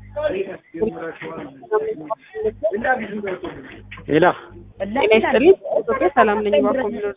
ሌላ ጤና ይስጥልኝ። ኢትዮጵያ ሰላም ነኝ። ባኮምፒውተር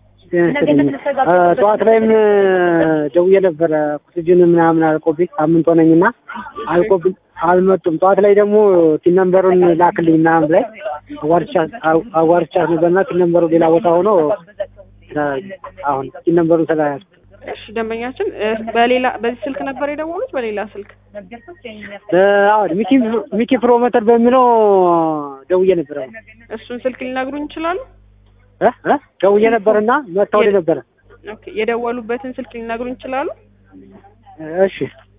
ጠዋት ላይም ደውዬ ነበረ ኦክሲጅን ምናምን አልቆብኝ ሳምንት ሆነኝና አልቆብኝ አልመጡም። ጠዋት ላይ ደግሞ ቲን ነምበሩን ላክልኝ ምናምን ላይ አዋርቻት ነበርና ቲን ነምበሩ ሌላ ቦታ ሆኖ አሁን ቲን ነምበሩን ስለያዝኩ እሺ፣ ደንበኛችን በሌላ በዚህ ስልክ ነበር የደወሉት? በሌላ ስልክ አሁን ሚኪ ሚኪ ፕሮሞተር በሚለው ደውዬ ነበረ። እሱን ስልክ ሊነግሩኝ ይችላሉ? እ እ ደውዬ ነበርና መታወል ነበረ። ኦኬ፣ የደወሉበትን ስልክ ሊነግሩኝ ይችላሉ? እሺ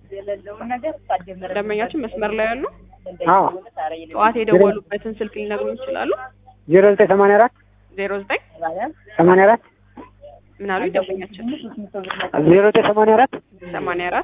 ደንበኛችን መስመር ላይ ያሉ አዎ ጠዋት የደወሉበትን ስልክ ሊነግሩኝ ይችላሉ? ዜሮ ዘጠኝ ሰማንያ አራት ዜሮ ዘጠኝ ሰማንያ አራት ምን አሉ ደንበኛችን? ዜሮ ዘጠኝ ሰማንያ አራት ሰማንያ አራት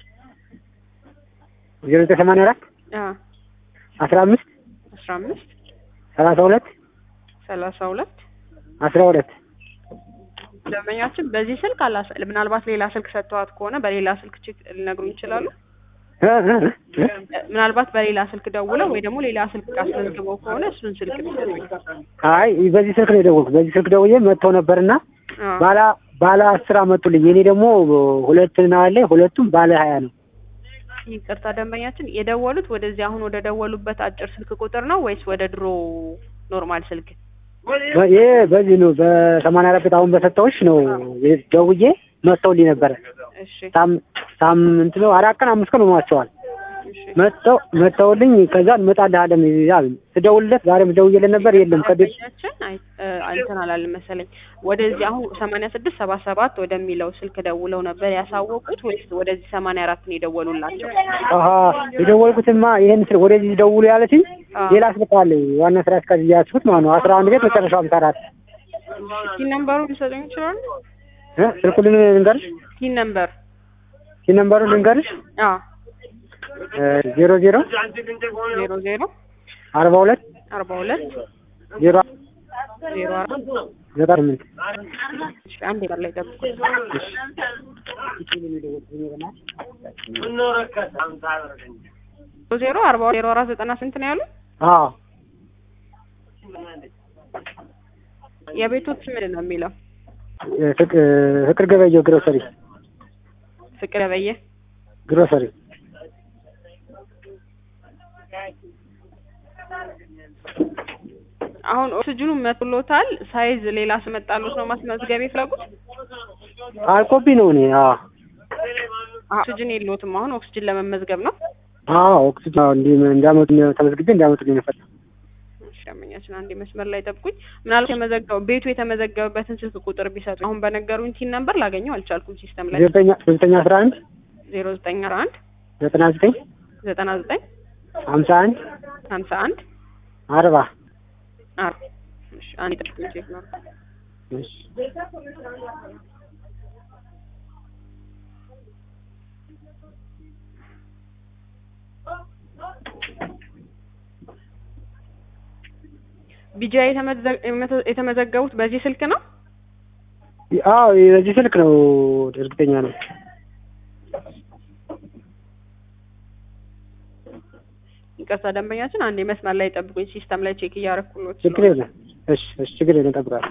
ዜሮ ዘጠኝ ሰማንያ አራት አ አስራ አምስት አስራ አምስት ሰላሳ ሁለት ሰላሳ ሁለት አስራ ሁለት ደንበኛችን በዚህ ስልክ አላስ ምናልባት ሌላ ስልክ ሰጥተዋት ከሆነ በሌላ ስልክ ቼክ ሊነግሩኝ ይችላሉ? እ እ እ ምናልባት በሌላ ስልክ ደውለው ወይ ደግሞ ሌላ ስልክ አስመዝግበው ከሆነ እሱን ስልክ ቢሰጡኝ። አይ በዚህ ስልክ ነው የደወልኩት። በዚህ ስልክ ደውዬ መጥተው ነበርና አ ባለ ባለ አስር አመጡልኝ። የኔ ደግሞ ሁለት ነው አለ። ሁለቱም ባለ ሀያ ነው። ይቅርታ ደንበኛችን የደወሉት ወደዚህ አሁን ወደ ደወሉበት አጭር ስልክ ቁጥር ነው ወይስ ወደ ድሮ ኖርማል ስልክ? ይሄ በዚህ ነው በሰማንያ አራት አሁን በሰጠሁሽ ነው ደውዬ መጥተውልኝ ነበረ። እሺ ሳም ሳምንት ነው አራት ቀን አምስት ቀን ሆኗቸዋል። እሺ መጥተው መጥተውልኝ ከዛ እንመጣልሃለን አሉኝ። ስደውልለት ዛሬም ደውዬለት ነበር የለም ከቤት ደንበኛችን አይ እ እንትን አላልን መሰለኝ ወደዚህ አሁን ሰማንያ ስድስት ሰባ ሰባት ወደሚለው ስልክ ደውለው ነበር ያሳወቁት ወይስ ወደዚህ ሰማንያ አራት ነው የደወሉላቸው? አሀ የደወልኩትማ ይሄን ስልክ ወደዚህ ደውሉ ያለችኝ አዎ። ሌላ ስልክ አለ ዋና ስራ አስኪያጅ እያያችሁት ማለት ነው አስራ አንድ ቤት መጨረሻው ሃምሳ አራት ቲን ነምበሩ ሊሰጡኝ ይችላሉ? እ ስልኩን ልንገርሽ ቲን ነምበር ይህ ነምበሩ ልንገርሽ አ ዜሮ ዜሮ ዜሮ ዜሮ አርባ ሁለት አርባ ሁለት ዜሮ ዜሮ አራት ዘጠና ስምንት እሺ አንድ የቀር ላይ ጠብቁ። ዜሮ አርባ ዜሮ አራት ዘጠና ስንት ነው ያሉ? አዎ የቤቶች ምንድን ነው የሚለው? ፍቅ- ፍቅር ገበየው ግሮሰሪ ፍቅር በየ ግሮሰሪ አሁን ኦክስጅኑ መጥሎታል። ሳይዝ ሌላ ስመጣሉት ነው ማስመዝገብ የፈለጉት? አልቆቢ ነው እኔ አዎ ኦክስጅን የለዎትም። አሁን ኦክስጅን ለመመዝገብ ነው። አዎ ኦክሲጅን አዎ እንዲ እንዳመጡ ተመዝግቤ እንዳመጡልኝ ነው የፈለኩት። እሺ አመኛችን አንዴ መስመር ላይ ጠብቁኝ። ምናልባት የመዘገበው ቤቱ የተመዘገበበትን ስልክ ቁጥር ቢሰጡ አሁን በነገሩኝ ቲን ነምበር ላገኘው አልቻልኩም ሲስተም ላይ ዘጠኝ ዘጠኝ አስራ አንድ ዜሮ ዘጠኝ አስራ አንድ ዘጠና ዘጠኝ ዘጠና ዘጠኝ ሀምሳ አንድ ሀምሳ አንድ አርባ አርባ እሺ አንዴ ጠብቁኝ ቼክ ነው እሺ ቢጃ የተመዘገቡት በዚህ ስልክ ነው። አዎ በዚህ ስልክ ነው እርግጠኛ ነው። ይቅርታ ደንበኛችን አንዴ መስመር ላይ ጠብቁኝ። ሲስተም ላይ ቼክ እያረኩሎት ችግር የለም። እሺ እሺ ችግር የለም እጠብቃለሁ።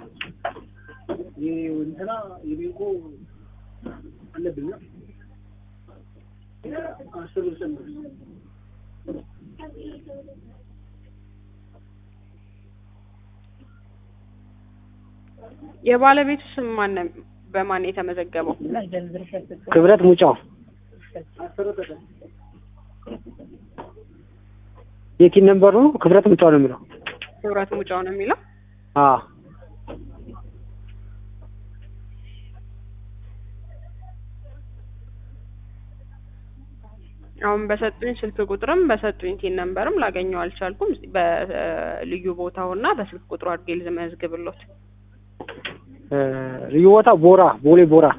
የባለቤቱ ስም ማን ነው? በማን ነው የተመዘገበው? ክብረት ሙጫው የኪን ነምበሩ ክብረት ሙጫው ነው የሚለው። ክብረት ሙጫው ነው የሚለው። አዎ አሁን በሰጡኝ ስልክ ቁጥርም በሰጡኝ ቲን ነምበርም ላገኘው አልቻልኩም። በልዩ ቦታውና በስልክ ቁጥሩ አድርጌ ልመዝግብሎት። እ ልዩ ቦታ ቦራ ቦሌ ቦራ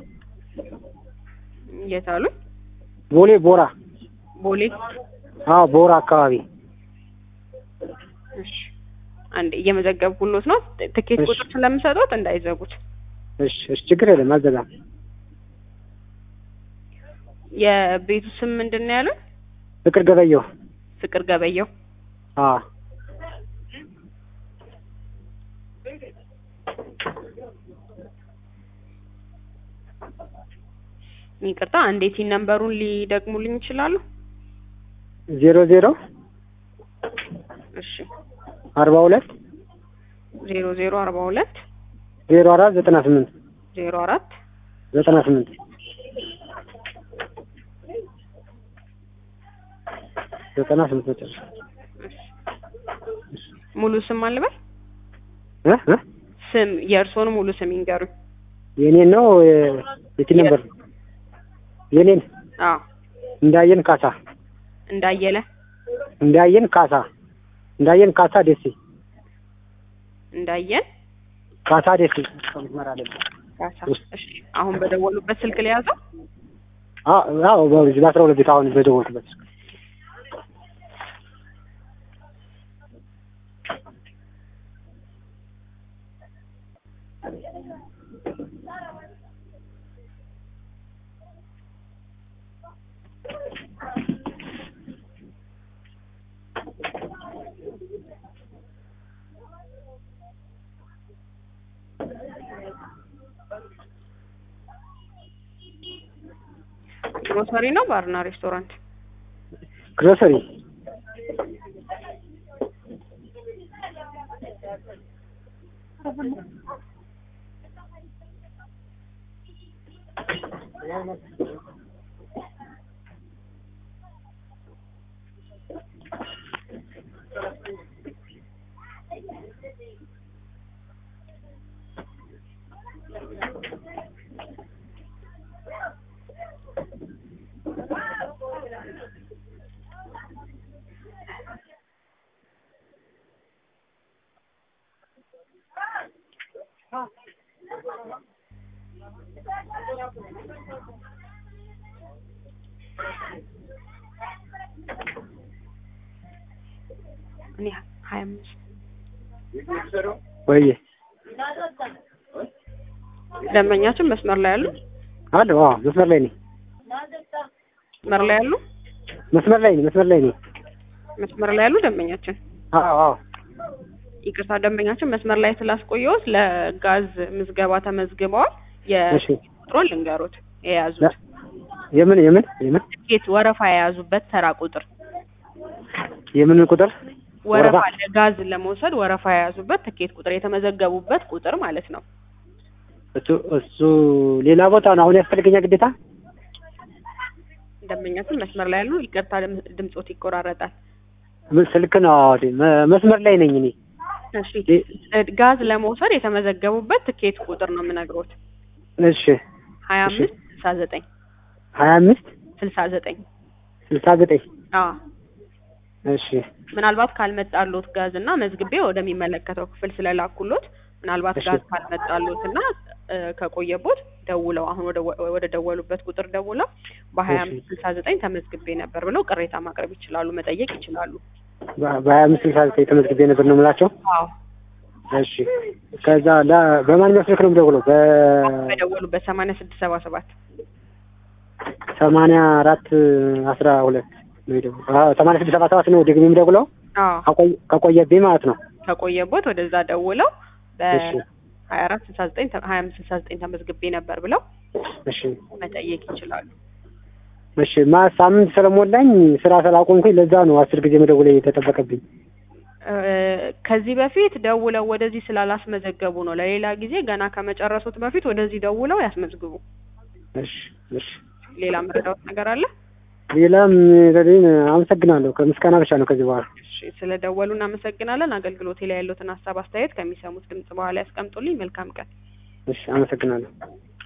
የት አሉኝ? ቦሌ ቦራ ቦሌ። አዎ ቦራ አካባቢ እሺ አንዴ እየመዘገብኩሎት ነው። ትኬት እሺ። ቁጥር ስለምሰጡት እንዳይዘጉት። እሺ እሺ ችግር የለም አልዘጋም። የቤቱ ስም ምንድን ነው ያሉኝ? ፍቅር ገበየው ፍቅር ገበየው አ ይቅርታ አንዴ ቲን ነምበሩን ሊደግሙልኝ ይችላሉ? ዜሮ ዜሮ እሺ አርባ ሁለት ዜሮ ዜሮ አርባ ሁለት ዜሮ አራት ዘጠና ስምንት ዜሮ አራት ዘጠና ስምንት ዘጠና ስምንት መጨረሻ ሙሉ ስም አልበል እ እ ስም የእርስዎን ሙሉ ስም ይንገሩኝ። የኔን ነው የቲ ነበር የኔን አዎ እንዳየን ካሳ እንዳየለ እንዳየን ካሳ እንዳየን ካሳ ደሴ እንዳየን ካሳ ደሴ መስመር አለ ካሳ። እሺ አሁን በደወሉበት ስልክ ሊያዘው አዎ አዎ በዚህ በአስራ ሁለት ቤት አሁን በደወልኩበት ግሮሰሪ ነው ባርና ሬስቶራንት? ግሮሰሪ እኔ ሀያ አምስት ወይ ደንበኛችን መስመር ላይ ያሉ አለ አዎ መስመር ላይ ነኝ መስመር ላይ ያሉ መስመር ላይ ነኝ መስመር ላይ ነኝ መስመር ላይ ያሉ ደንበኛችን አዎ አዎ ይቅርታ ደንበኛችን መስመር ላይ ስላስቆየሁት ለጋዝ ምዝገባ ተመዝግበዋል። እሺ የቁጥሩን ልንገሩት የያዙት የምን የምን የምን ትኬት ወረፋ የያዙበት ተራ ቁጥር የምን ቁጥር ወረፋ ወረፋ? ለጋዝ ለመውሰድ ወረፋ የያዙበት ትኬት ቁጥር የተመዘገቡበት ቁጥር ማለት ነው። እሱ እሱ ሌላ ቦታ ነው አሁን ያስፈልገኛል ግዴታ ደንበኛችን መስመር ላይ ያሉ ይቅርታ ድም- ድምጾት ይቆራረጣል። ምን ስልክ ነው አዎ መ- መስመር ላይ ነኝ እኔ እሺ ጋዝ ለመውሰድ የተመዘገቡበት ትኬት ቁጥር ነው የምነግሮት እሺ ሀያ እሺ። አምስት ስልሳ ዘጠኝ ሀያ አምስት ስልሳ ዘጠኝ ስልሳ ዘጠኝ አዎ እሺ ምናልባት ካልመጣሎት ጋዝ እና መዝግቤ ወደሚመለከተው ክፍል ስለላኩሎት ምናልባት እሺ። ጋዝ ካልመጣሎት እና እ፣ ከቆየቦት ደውለው አሁን ወደ ወደ ደወሉበት ቁጥር ደውለው በሀያ አምስት ስልሳ ዘጠኝ ተመዝግቤ ነበር ብለው ቅሬታ ማቅረብ ይችላሉ፣ መጠየቅ ይችላሉ። በ- በሀያ አምስት ስልሳ ዘጠኝ ተመዝግቤ ነበር ነው የምላቸው አዎ እሺ ከዛ ለ- በማንኛው ስልክ ነው የምደውለው በደወሉበት ሰማንያ ስድስት ሰባ ሰባት በሰማንያ አራት አስራ ሁለት ነው የደወለው አዎ ሰማንያ ስድስት ሰባ ሰባት ነው ደግሜ የምደውለው አዎ ከቆየ- ከቆየብኝ ማለት ነው ከቆየቦት ወደዛ ደውለው እሺ በሀያ አራት ስልሳ ዘጠኝ ሀያ አምስት ስልሳ ዘጠኝ ተመዝግቤ ነበር ብለው እሺ መጠየቅ ይችላሉ። እሺ ማ ሳምንት ስለሞላኝ ስራ ስላቆምኩኝ ለዛ ነው አስር ጊዜ መደወል የተጠበቀብኝ እ፣ ከዚህ በፊት ደውለው ወደዚህ ስላላስመዘገቡ ነው። ለሌላ ጊዜ ገና ከመጨረሱት በፊት ወደዚህ ደውለው ያስመዝግቡ። እሺ እሺ ሌላ መረዳት ነገር አለ? ሌላም ረድን አመሰግናለሁ ከምስጋና ብቻ ነው ከዚህ በኋላ እሺ፣ ስለ ደወሉ እናመሰግናለን። አገልግሎቴ ላይ ያሉትን ሀሳብ አስተያየት ከሚሰሙት ድምጽ በኋላ ያስቀምጡልኝ። መልካም ቀን። እሺ አመሰግናለሁ